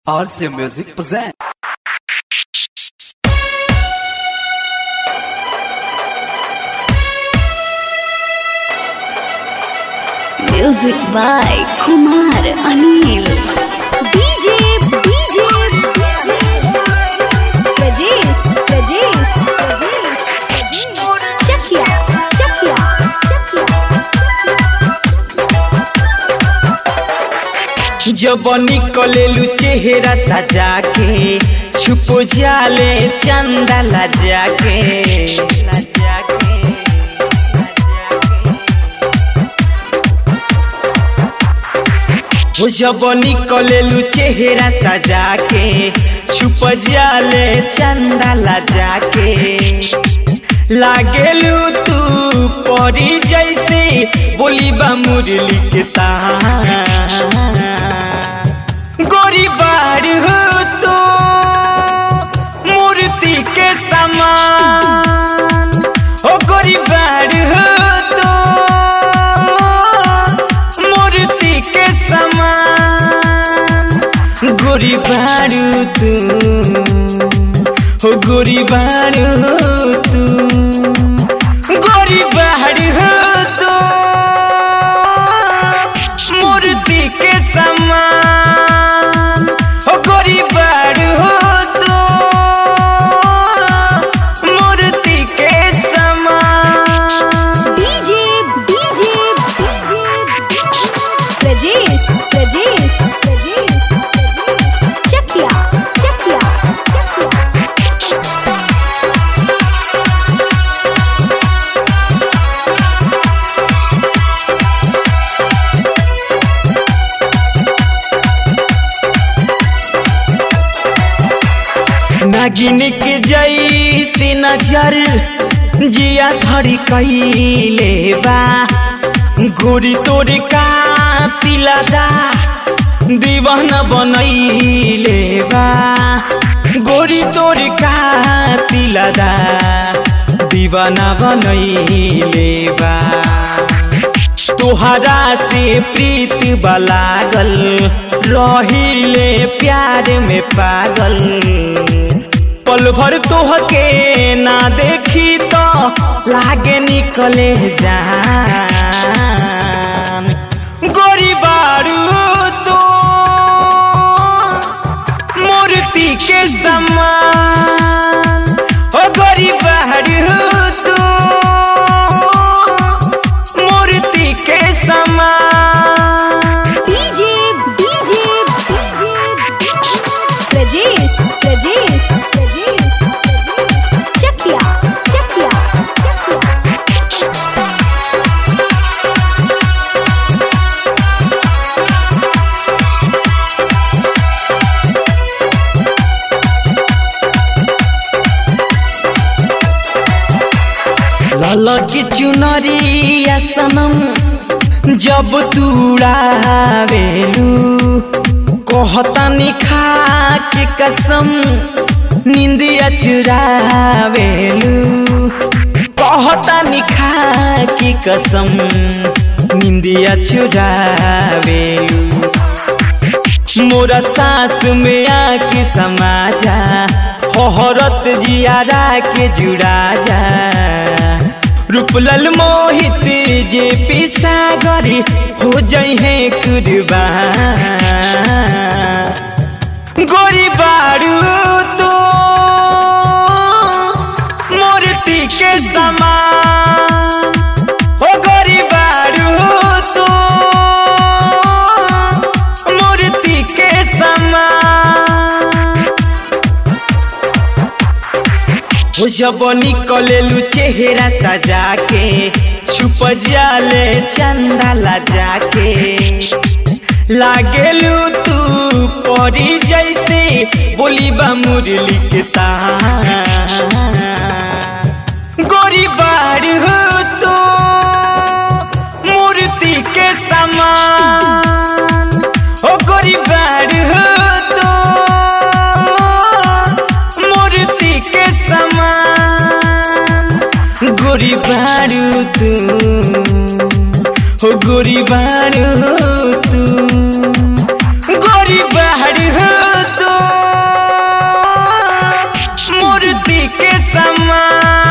RC Music present. Music by Kumar Anil. DJ, DJ, Rajesh, Rajesh, Rajesh. Chakia, Chakia, जब निकलेलू चेहरा सजा के छुप जाले चंदा लजा के लजा के, हो जब निकलेलू चेहरा सजा के छुप जाले चंदा लजा के लागेलू तू परी जैसे बोली बा मुरली के तान गोरी बाड़ हो तो मूर्ति के समान ओ गोरी बाड़ हो तो मूर्ति के समान गोरी बाड़ तू हो गोरी बाड़ तू गोरी बाड़ हो तो मूर्ति के समान हो गोरी बाड़ हो तो मूर्ति के समान DJ, DJ, Rajesh, Rajesh, Rajesh. Chakia, Chakia, Chakia. नागिन के जैसे नजर जिया धरी कैले बा गोरी तोर का तिलदा दीवाना बनैले बा गोरी तोर का तिलदा दीवाना बनैले बा तोहरा से प्रीत बलागल रहिले प्यार में पागल पल भर तोहके ना देखी तो लागे निकले जान गोरी बारू तो मूर्ति के समान ओ गोरी बारू तो मूर्ति के समान DJ, DJ, Rajesh, Rajesh, Rajesh. Chakia, Chakia, Chakia. ललकी चुनरिया सनम जब तुड़ावेलू कहता निखा के कसम निंदिया चुरावेलू कहता निखा के कसम निंदिया चुरावेलू मोरा सांस में आके समा जा हरत जियारा के जुड़ा जा रूपलल मोहित जे पिसागर हो जई है कुर्बान गोरी बारू तो मूर्ति के समान हो गोरी बारू तो मूर्ति के समान हो जब निकलेलू चेहरा सजा के छुप जाले चंदा लजा के लागेलू तू परी जैसे बोली बा मुरली के तान गोरी बाड़ हो तो मूर्ति के समान ओ गोरी बाड़ हो तो मूर्ति के समान गोरी बाड़ू तू हो गोरी बाड़ू तू गोरी बाड़ हो माटी के समान